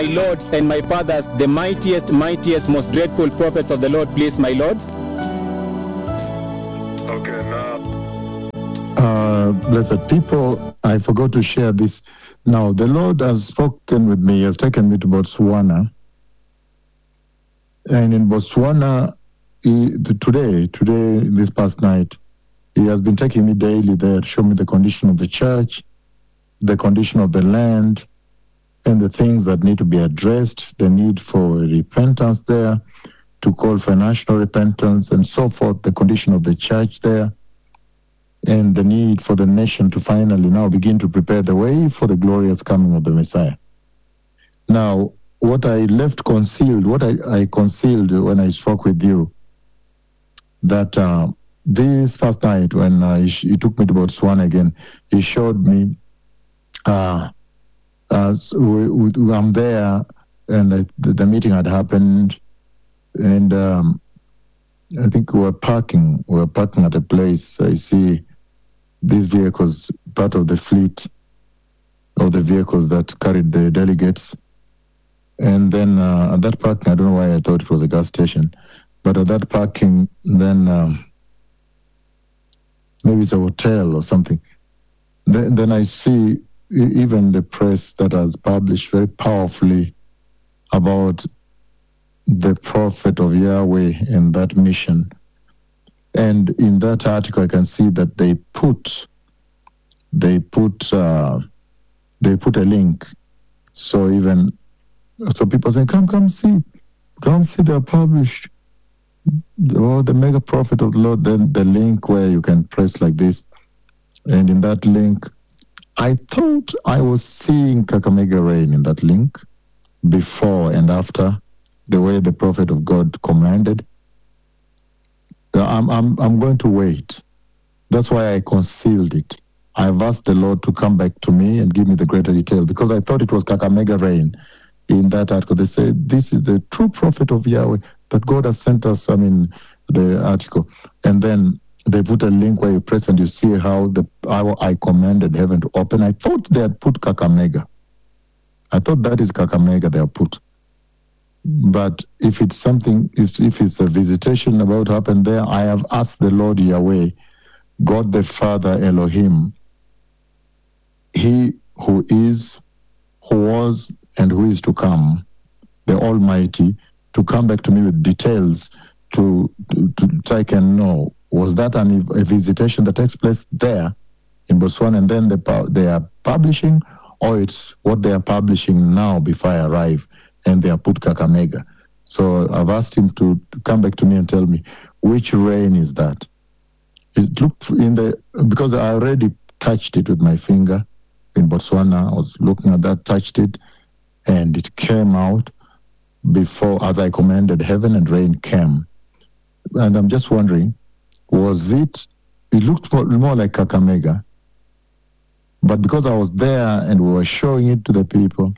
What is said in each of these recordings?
my lords and my fathers, the mightiest, mightiest, most dreadful prophets of the Lord, please, my lords? Okay, now Uh, blessed people, I forgot to share this. Now, the Lord has spoken with me, He has taken me to Botswana. And in Botswana, he, the- today, today, this past night, He has been taking me daily there to show me the condition of the church, the condition of the land, and the things that need to be addressed, the need for repentance there, to call for national repentance, and so forth, the condition of the church there and the need for the nation to finally now begin to prepare the way for the glorious coming of the Messiah. Now, what I left concealed, what I, I concealed when I spoke with you, that uh, this first night when uh, he, sh- he took me to Botswana again, he showed me, uh, as we, we, I'm there, and I, the, the meeting had happened, and um, I think we were parking. We were parking at a place. I see these vehicles, part of the fleet of the vehicles that carried the delegates. And then uh, at that parking, I don't know why I thought it was a gas station, but at that parking, then um, maybe it's a hotel or something. Then, then I see e- even the press that has published very powerfully about the prophet of Yahweh and that mission. And in that article, I can see that they put they put uh, they put a link. So even so, people say, "Come, come see, come see." They're published. Oh, the mega prophet of the Lord. Then the link where you can press like this, and in that link, I thought I was seeing Kakamega rain in that link before and after the way the prophet of God commanded. Uh, I'm, I'm, I'm going to wait. That's why I concealed it. I've asked the Lord to come back to me and give me the greater detail because I thought it was Kakamega rain in that article. They say this is the true prophet of Yahweh that God has sent us. I mean, the article. And then they put a link where you press and you see how the how I commanded heaven to open. I thought they had put Kakamega. I thought that is Kakamega they have put. But if it's something, if, if it's a visitation about to happen there, I have asked the Lord Yahweh, God the Father Elohim, He who is, who was, and who is to come, the Almighty, to come back to me with details to, to, to so I can know was that an, a visitation that takes place there in Botswana and then they, pu- they are publishing, or it's what they are publishing now before I arrive and they are put Kakamega. So I've asked him to, to come back to me and tell me which rain is that. It looked in the because I already touched it with my finger in Botswana. I was looking at that, touched it, and it came out before as I commanded heaven and rain came. And I'm just wondering, was it it looked more, more like Kakamega. But because I was there and we were showing it to the people,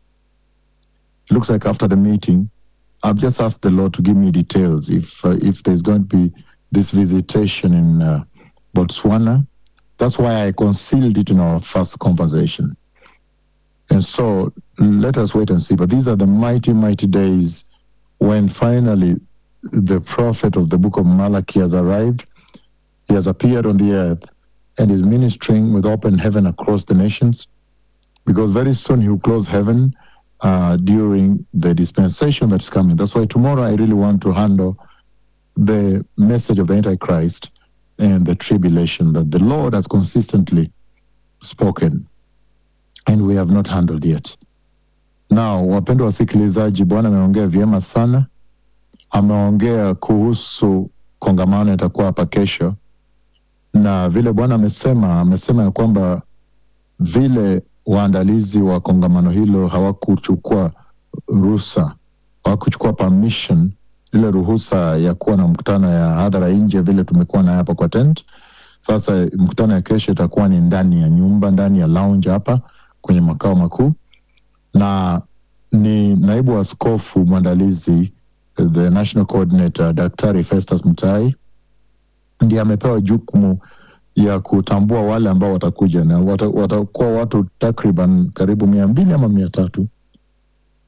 it looks like after the meeting, I've just asked the Lord to give me details if uh, if there's going to be this visitation in uh, Botswana. That's why I concealed it in our first conversation. And so let us wait and see. But these are the mighty, mighty days when finally the prophet of the book of Malachi has arrived. He has appeared on the earth and is ministering with open heaven across the nations because very soon he will close heaven uh, during the dispensation that's coming. That's why tomorrow I really want to handle the message of the Antichrist and the tribulation that the Lord has consistently spoken and we have not handled yet. Now, wapendwa wasikilizaji, Bwana ameongea vyema sana. Ameongea kuhusu kongamano itakuwa hapa kesho, na vile Bwana amesema, amesema ya kwamba vile waandalizi wa kongamano hilo hawakuchukua ruhusa, hawakuchukua permission, ile ruhusa ya kuwa na mkutano ya hadhara nje, vile tumekuwa naye hapa kwa tent. Sasa mkutano ya kesho itakuwa ni ndani ya nyumba, ndani ya lounge hapa kwenye makao makuu, na ni naibu askofu mwandalizi the national coordinator Daktari Festus Mutai ndiye amepewa jukumu ya kutambua wale ambao watakuja na wata- watakuwa watu takriban karibu mia mbili ama mia tatu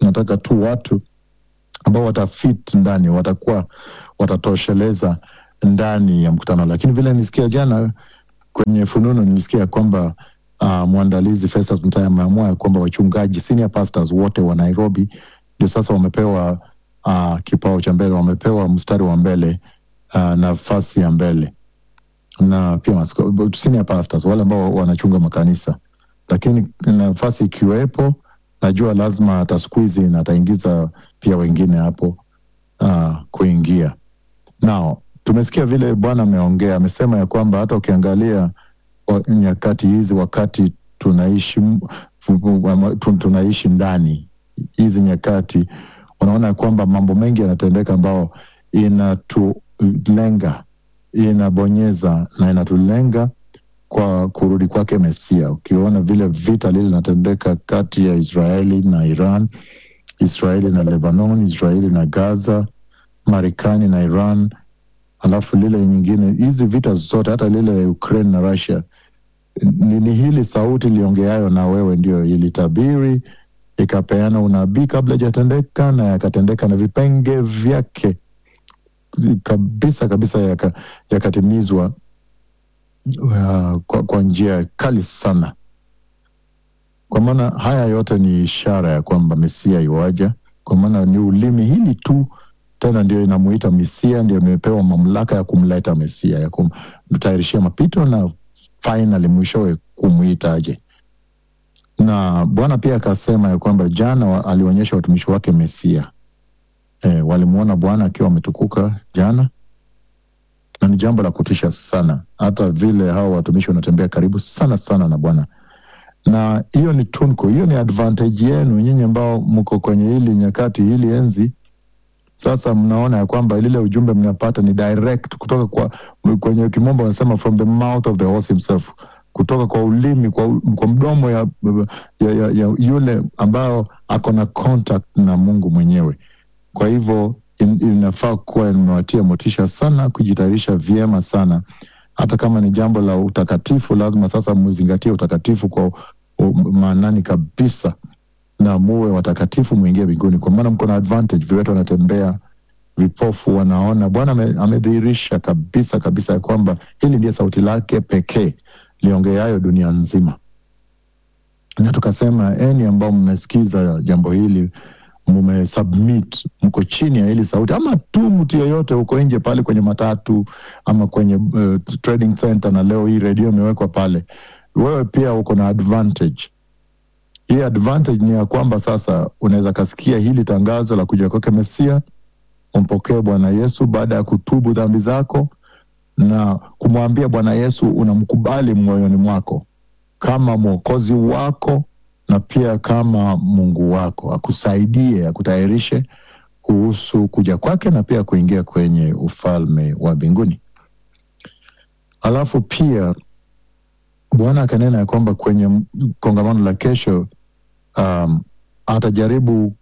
tunataka tu watu ambao watafit ndani, watakuwa watatosheleza ndani ya mkutano. Lakini vile nilisikia jana kwenye fununu, nilisikia kwamba uh, mwandalizi Festus Mutaya ameamua ya kwamba wachungaji senior pastors wote wa Nairobi ndio sasa wamepewa uh, kipao cha mbele, wamepewa mstari wa mbele uh, nafasi ya mbele na pia masko, senior pastors wale ambao wanachunga makanisa, lakini nafasi ikiwepo, najua lazima atasqueeze na ataingiza pia wengine hapo uh, kuingia nao. Tumesikia vile Bwana ameongea, amesema ya kwamba hata ukiangalia wa- nyakati hizi, wakati tunaishi m- fu- tu- tunaishi ndani hizi nyakati, unaona ya kwamba mambo mengi yanatendeka ambao inatulenga inabonyeza na inatulenga kwa kurudi kwake Mesia. Ukiona vile vita lile linatendeka kati ya Israeli na Iran, Israeli na Lebanon, Israeli na Gaza, Marekani na Iran, alafu lile nyingine, hizi vita zote, hata lile Ukraine na Russia, ni, ni hili sauti iliongeayo na wewe ndio ilitabiri ikapeana unabii kabla ijatendeka na yakatendeka na vipenge vyake kabisa kabisa yaka- yakatimizwa uh, kwa, kwa njia kali sana. Kwa maana haya yote ni ishara ya kwamba Mesia iwaja, kwa maana ni ulimi hili tu tena ndio inamuita Mesia, ndio imepewa mamlaka ya kumleta Mesia, ya kumtayarishia mapito na finally mwishowe kumwita aje. Na Bwana pia akasema ya kwamba jana wa- alionyesha watumishi wake Mesia e, walimwona Bwana akiwa ametukuka jana, na ni jambo la kutisha sana, hata vile hawa watumishi wanatembea karibu sana sana na Bwana, na hiyo ni tunko, hiyo ni advantage yenu nyinyi ambao mko kwenye hili nyakati, hili enzi. Sasa mnaona ya kwamba lile ujumbe mnapata ni direct kutoka kwa, kwenye kimombo wanasema from the mouth of the horse himself, kutoka kwa ulimi, kwa, kwa mdomo ya, ya, ya, ya yule ambao ako na contact na Mungu mwenyewe. Kwa hivyo in, inafaa kuwa imewatia motisha sana, kujitayarisha vyema sana, hata kama ni jambo la utakatifu, lazima sasa muzingatie utakatifu kwa u- maanani kabisa, na muwe watakatifu, mwingie mbinguni, kwa maana mko na advantage. Viwete wanatembea, vipofu wanaona. Bwana ame- amedhihirisha kabisa kabisa ya kwamba hili ndiye sauti lake pekee liongeayo dunia nzima, na tukasema eni ambao mmesikiza jambo hili mumesubmit, mko chini ya hili sauti, ama tu mtu yeyote uko nje pale kwenye matatu ama kwenye uh, trading center, na leo hii redio imewekwa pale, wewe pia uko na advantage. Hii advantage ni ya kwamba sasa unaweza kasikia hili tangazo la kuja kwake Mesia, umpokee Bwana Yesu baada ya kutubu dhambi zako na kumwambia Bwana Yesu unamkubali moyoni mwako kama mwokozi wako na pia kama Mungu wako, akusaidie akutayarishe kuhusu kuja kwake na pia kuingia kwenye ufalme wa mbinguni. Alafu pia Bwana akanena ya kwamba kwenye kongamano la kesho, um, atajaribu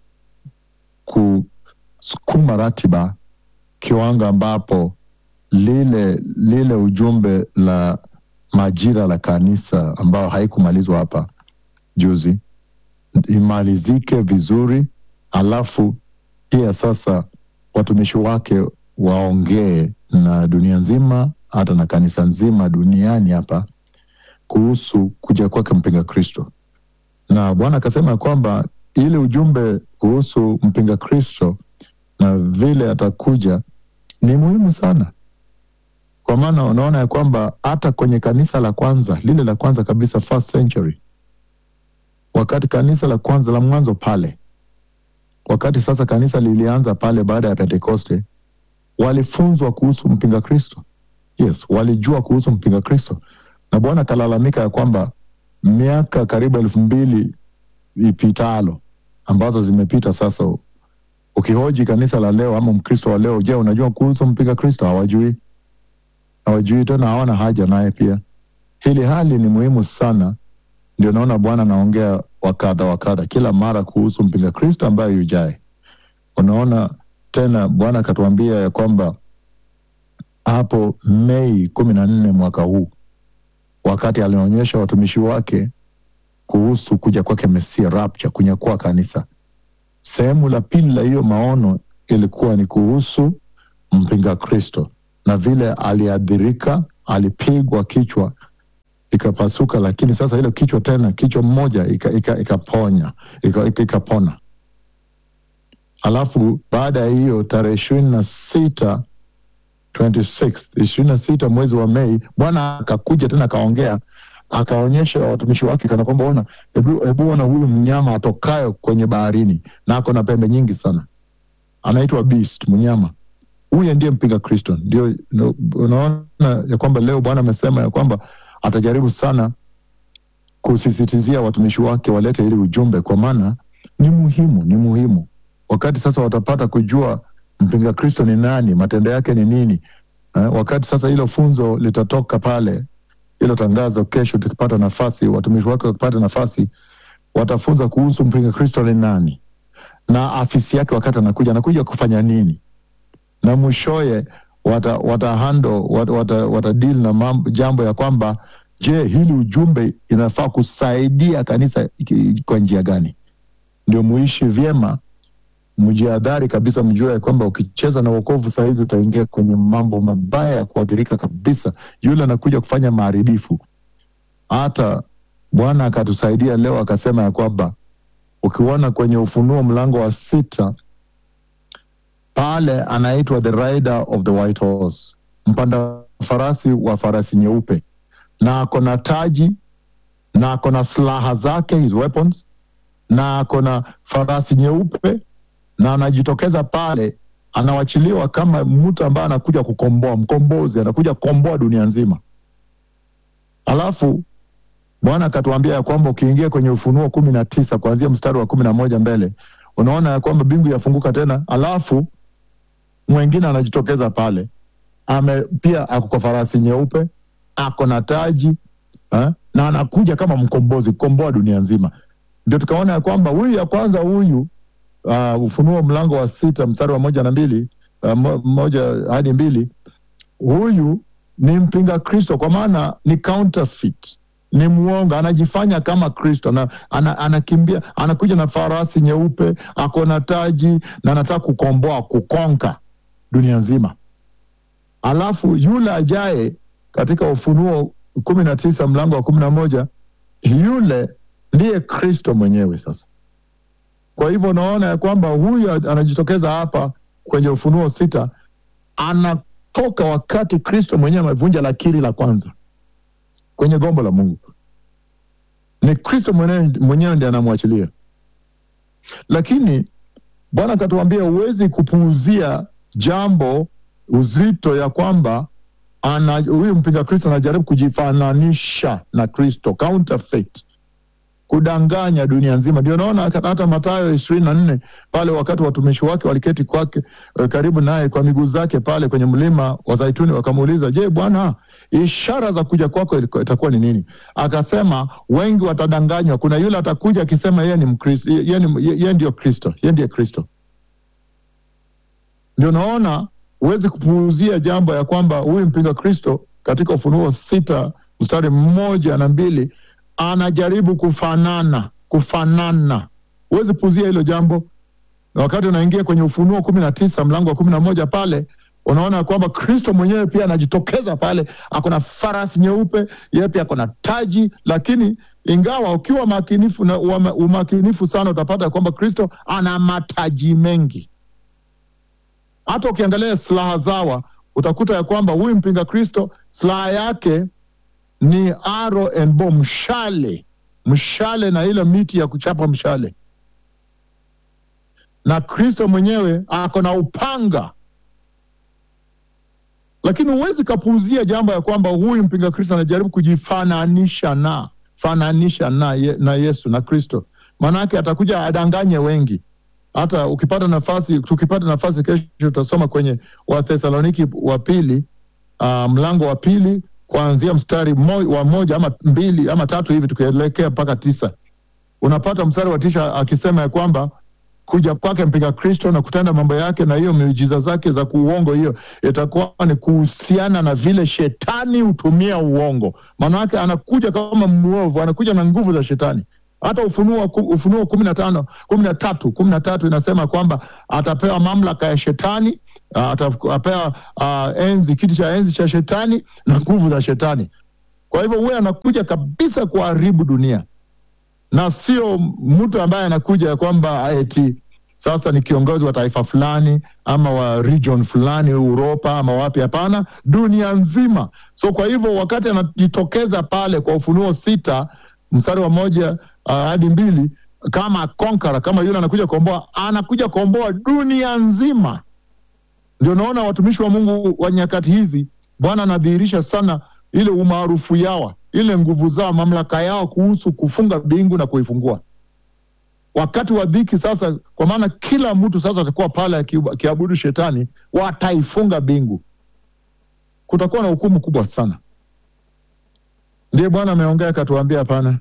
kusukuma ratiba kiwango ambapo lile lile ujumbe la majira la kanisa ambao haikumalizwa hapa juzi imalizike vizuri, alafu pia sasa watumishi wake waongee na dunia nzima, hata na kanisa nzima duniani hapa kuhusu kuja kwake mpinga Kristo. Na Bwana akasema ya kwamba ile ujumbe kuhusu mpinga Kristo na vile atakuja ni muhimu sana, kwa maana unaona ya kwamba hata kwenye kanisa la kwanza lile la kwanza kabisa first century wakati kanisa la kwanza la mwanzo pale, wakati sasa kanisa lilianza pale baada ya Pentekoste, walifunzwa kuhusu mpinga Kristo. Yes, walijua kuhusu mpinga Kristo, na Bwana akalalamika ya kwamba miaka karibu elfu mbili ipitalo ambazo zimepita sasa, ukihoji kanisa la leo ama Mkristo wa leo, je, unajua kuhusu mpinga Kristo? Hawajui, hawajui tena, hawana haja naye pia. Hili hali ni muhimu sana ndio naona Bwana anaongea wakadha wakadha kila mara kuhusu mpinga Kristo ambaye yujae. Unaona tena Bwana akatuambia ya kwamba hapo Mei kumi na nne mwaka huu, wakati alionyesha watumishi wake kuhusu kuja kwake Mesia, rapture, kunyakua kanisa, sehemu la pili la hiyo maono ilikuwa ni kuhusu mpinga Kristo na vile aliadhirika, alipigwa kichwa ikapasuka, lakini sasa hilo kichwa tena, kichwa mmoja ikaponya ika, ika ikapona ika alafu baada ya hiyo tarehe ishirini na sita 26 ishirini na sita mwezi wa Mei, Bwana akakuja tena akaongea akaonyesha watumishi wake kana kwamba ona, hebu ona huyu mnyama atokayo kwenye baharini na ako na pembe nyingi sana, anaitwa beast, mnyama huyu ndiye mpinga Kristo. Ndio unaona ya kwamba leo Bwana amesema ya kwamba atajaribu sana kusisitizia watumishi wake walete ili ujumbe, kwa maana ni muhimu, ni muhimu wakati sasa watapata kujua mpinga Kristo ni nani, matendo yake ni nini. Eh, wakati sasa hilo funzo litatoka pale, hilo tangazo kesho, tukipata nafasi, watumishi wake wakipata nafasi, watafunza kuhusu mpinga Kristo ni nani na afisi yake, wakati anakuja anakuja kufanya nini, na mwishoye wata, wata handle wata, wata, wata deal na mambo, jambo ya kwamba je, hili ujumbe inafaa kusaidia kanisa kwa njia gani, ndio muishi vyema mjihadhari kabisa, mjue ya kwamba ukicheza na wokovu saa hizi utaingia kwenye mambo mabaya ya kuathirika kabisa. Yule anakuja kufanya maharibifu. Hata Bwana akatusaidia leo akasema ya kwamba ukiona kwenye Ufunuo mlango wa sita pale anaitwa the rider of the white horse, mpanda farasi wa farasi nyeupe, na ako na taji na ako na silaha zake, his weapons, na ako na farasi nyeupe na anajitokeza pale, anawachiliwa kama mtu ambaye anakuja kukomboa, mkombozi, anakuja kukomboa dunia nzima. Alafu Bwana akatuambia ya kwamba ukiingia kwenye Ufunuo kumi na tisa kuanzia mstari wa kumi na moja mbele, unaona ya kwamba mbingu yafunguka tena, alafu mwengine anajitokeza pale, ame pia ako kwa farasi nyeupe, ako na taji ha? na anakuja kama mkombozi kukomboa dunia nzima. Ndio tukaona ya kwamba huyu ya kwanza huyu Uh, Ufunuo mlango wa sita mstari wa moja na mbili uh, moja hadi mbili huyu ni mpinga Kristo, kwa maana ni counterfeit, ni mwongo, anajifanya kama Kristo na ana, anakimbia anakuja na farasi nyeupe, ako na taji na anataka kukomboa kukonka dunia nzima. Alafu yule ajaye katika Ufunuo kumi na tisa mlango wa kumi na moja yule ndiye Kristo mwenyewe sasa kwa hivyo unaona ya kwamba huyu anajitokeza hapa kwenye Ufunuo sita, anatoka wakati Kristo mwenyewe amevunja lakiri la kwanza kwenye gombo la Mungu. Ni Kristo mwenyewe, mwenyewe ndiye anamwachilia, lakini Bwana akatuambia huwezi kupuuzia jambo uzito ya kwamba huyu mpinga Kristo anajaribu kujifananisha na Kristo, counterfeit kudanganya dunia nzima. Ndio naona hata Mathayo ishirini na nne pale, wakati watumishi wake waliketi kwake karibu naye kwa miguu zake pale kwenye mlima wa Zaituni, wakamuuliza, je, Bwana, ishara za kuja kwako itakuwa ni nini? Akasema, wengi watadanganywa. Kuna yule atakuja akisema yeye ni Mkristo, yeye ndio Kristo, yeye ndiye Kristo. Ndio naona huwezi kupuuzia jambo ya kwamba huyu mpinga Kristo katika Ufunuo sita mstari mmoja na mbili anajaribu kufanana kufanana, huwezi puzia hilo jambo. Na wakati unaingia kwenye Ufunuo kumi na tisa mlango wa kumi na moja pale unaona kwamba Kristo mwenyewe pia anajitokeza pale, ako na farasi nyeupe, yeye pia ako na taji. Lakini ingawa ukiwa makinifu na umakinifu sana, utapata kwamba Kristo ana mataji mengi. Hata ukiangalia silaha zawa, utakuta ya kwamba huyu mpinga Kristo silaha yake ni arrow and bow, mshale mshale na ile miti ya kuchapa mshale, na Kristo mwenyewe ako na upanga. Lakini huwezi kapuuzia jambo ya kwamba huyu mpinga Kristo anajaribu kujifananisha na fananisha na, ye, na Yesu na Kristo, maanake atakuja adanganye wengi. Hata ukipata nafasi, tukipata nafasi kesho tutasoma kwenye Wathesaloniki wa pili uh, mlango wa pili kuanzia mstari mo, wa moja ama mbili ama tatu hivi tukielekea mpaka tisa unapata mstari wa tisha akisema ya kwamba kuja kwake mpinga Kristo na kutenda mambo yake na hiyo miujiza zake za kuuongo, hiyo itakuwa ni kuhusiana na vile shetani hutumia uongo. Maana yake anakuja kama mwovu, anakuja na nguvu za shetani hata Ufunuo ku- Ufunuo kumi na tano kumi na tatu kumi na tatu inasema kwamba atapewa mamlaka ya shetani, ah, atapewa ah, enzi kiti cha enzi cha shetani na nguvu za shetani. Kwa hivyo huyo anakuja kabisa kuharibu dunia, na sio mtu ambaye anakuja ya kwamba eti sasa ni kiongozi wa taifa fulani ama wa region fulani Uropa ama wapi. Hapana, dunia nzima. So kwa hivyo wakati anajitokeza pale kwa Ufunuo sita mstari wa moja uh, hadi mbili kama konkara, kama yule anakuja kuomboa, anakuja kuomboa dunia nzima. Ndio naona watumishi wa Mungu wa nyakati hizi, Bwana anadhihirisha sana ile umaarufu yao, ile nguvu zao, mamlaka yao kuhusu kufunga mbingu na kuifungua wakati wa dhiki sasa, kwa maana kila mtu sasa atakuwa pale aki- akiabudu shetani, wataifunga mbingu. Kutakuwa na hukumu kubwa sana. Ndiye Bwana ameongea akatuambia, hapana,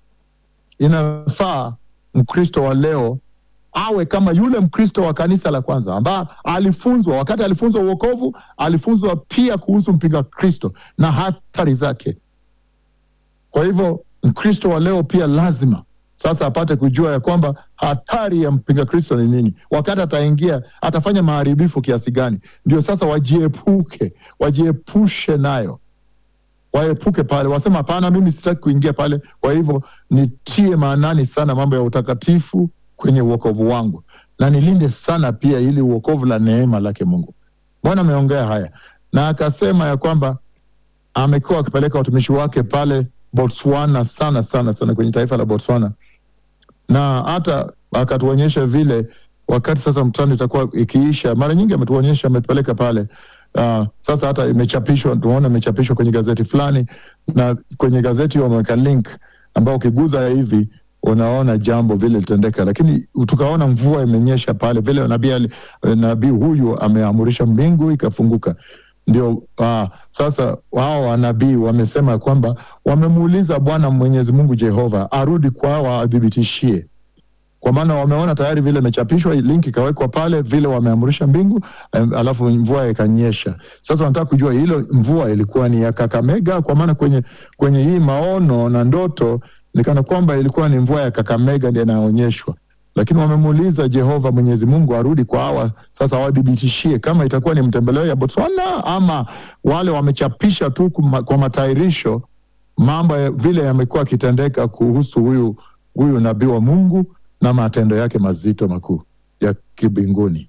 inafaa Mkristo wa leo awe kama yule Mkristo wa kanisa la kwanza ambaye alifunzwa, wakati alifunzwa uokovu, alifunzwa pia kuhusu mpinga Kristo na hatari zake. Kwa hivyo Mkristo wa leo pia lazima sasa apate kujua ya kwamba hatari ya mpinga Kristo ni nini, wakati ataingia atafanya maharibifu kiasi gani. Ndio sasa wajiepuke, wajiepushe nayo, waepuke pale, wasema hapana, mimi sitaki kuingia pale. Kwa hivyo nitie maanani sana mambo ya utakatifu kwenye uokovu wangu, na nilinde sana pia ili uokovu la neema lake Mungu. Bwana ameongea haya na akasema ya kwamba amekuwa akipeleka watumishi wake pale Botswana sana sana sana kwenye taifa la Botswana, na hata akatuonyesha vile wakati sasa mkutano itakuwa ikiisha, mara nyingi ametuonyesha, ametupeleka pale. Uh, sasa hata imechapishwa, tunaona imechapishwa kwenye gazeti fulani, na kwenye gazeti wameweka link ambao ukiguza hivi unaona jambo vile litendeka, lakini tukaona mvua imenyesha pale vile nabii ali- nabii huyu ameamurisha mbingu ikafunguka ndio uh, sasa wao wanabii wamesema kwamba wamemuuliza Bwana Mwenyezi Mungu Jehova arudi kwao awathibitishie, kwa maana wameona tayari vile imechapishwa, link ikawekwa pale vile wameamrisha mbingu, em, alafu mvua ikanyesha. Sasa wanataka kujua hilo mvua ilikuwa ni ya Kakamega, kwa maana kwenye kwenye hii maono na ndoto nikana kwamba ilikuwa ni mvua ya Kakamega ndiyo inaonyeshwa lakini wamemuuliza Jehova Mwenyezi Mungu arudi kwa hawa sasa, wadhibitishie kama itakuwa ni mtembeleo ya Botswana ama wale wamechapisha tu kuma- kwa matairisho mambo ya, vile yamekuwa akitendeka kuhusu huyu huyu nabii wa Mungu na matendo yake mazito makuu ya kibinguni.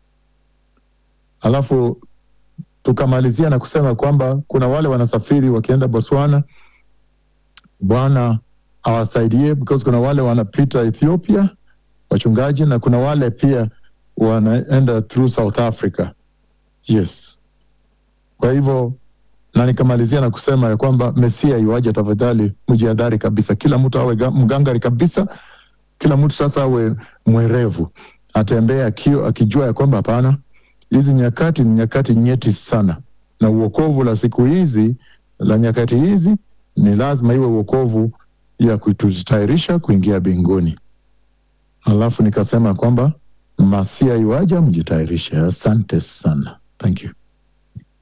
Alafu tukamalizia na kusema kwamba kuna wale wanasafiri wakienda Botswana, Bwana awasaidie because kuna wale wanapita Ethiopia wachungaji na kuna wale pia wanaenda through South Africa. Yes, kwa hivyo na nikamalizia na kusema ya kwamba Mesia iwaje, tafadhali mjihadhari kabisa, kila mtu awe ga- mgangari kabisa, kila mtu sasa awe mwerevu, atembee akio akijua ya kwamba hapana, hizi nyakati ni nyakati nyeti sana, na uokovu la siku hizi la nyakati hizi ni lazima iwe uokovu ya kututayarisha kuingia mbinguni. Alafu nikasema kwamba masia iwaja, mjitayarishe. Asante sana, thank you.